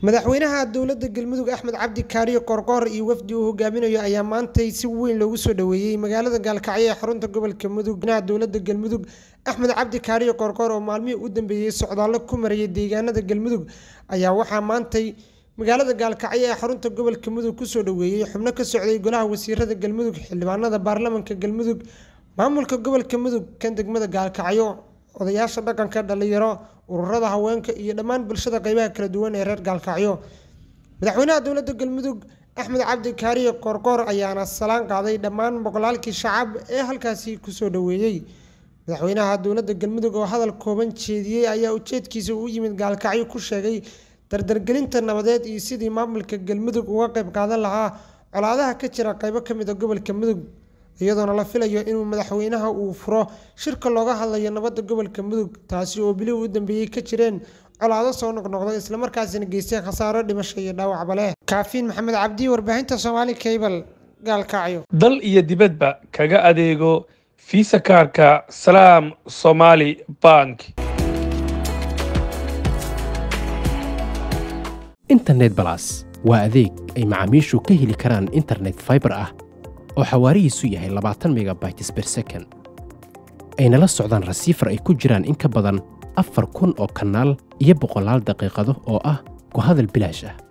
madaxweynaha dowladda galmudug axmed cabdi kaariyo qoorqoor iyo wafdi uu hogaaminayo ayaa maantay si weyn loogu soo dhoweeyey magaalada gaalkacyo ee xarunta gobolka mudug madaxweynaha dowladda galmudug axmed cabdi kaariyo qoorqoor oo maalmihii u dambeeyey socdaallo ku marayay deegaanada galmudug ayaa waxaa maantay magaalada gaalkacyo ee xarunta gobolka mudug kusoo dhoweeyey xubno ka socday golaha wasiirada galmudug xildhibaanada baarlamanka galmudug maamulka gobolka mudug kan degmada gaalkacyo odayaasha dhaqanka dhalinyaro ururada haweenka iyo dhammaan bulshada qeybaha kala duwan ee reer gaalkacyo madaxweynaha dowladda galmudug axmed cabdi kaariye qoorqoor ayaana salaan qaaday dhammaan boqolaalkii shacab ee halkaasi kusoo dhoweeyey madaxweynaha dowladda galmudug oo hadal kooban jeediyey ayaa ujeedkiisa u yimid gaalkacyo ku sheegay dardargelinta nabadeed iyo sidii maamulka galmudug uga qeyb qaadan lahaa colaadaha ka jira qeybo ka mid a gobolka mudug iyadoona la filayo inuu madaxweynaha uu furo shirka looga hadlayo nabadda gobolka mudug taasi oo bilihii u dambeeyey ka jireen colaado soo noqnoqda islamarkaasina geystay khasaaro dhimasho iyo dhaawacba leh kaafiin maxamed cabdi warbaahinta soomaali cable gaalkacyo dal iyo dibadba kaga adeego fiisa kaarka salaam somaali bank internet balas waa adeeg ay macaamiishu ka heli karaan internet fiber ah oo xawaarihiisu yahay labaatan megabytes ber second ayna la socdaan rasiifar ay ku jiraan in ka badan afar kun oo kanaal iyo boqolaal daqiiqado oo ah ku hadal bilaash ah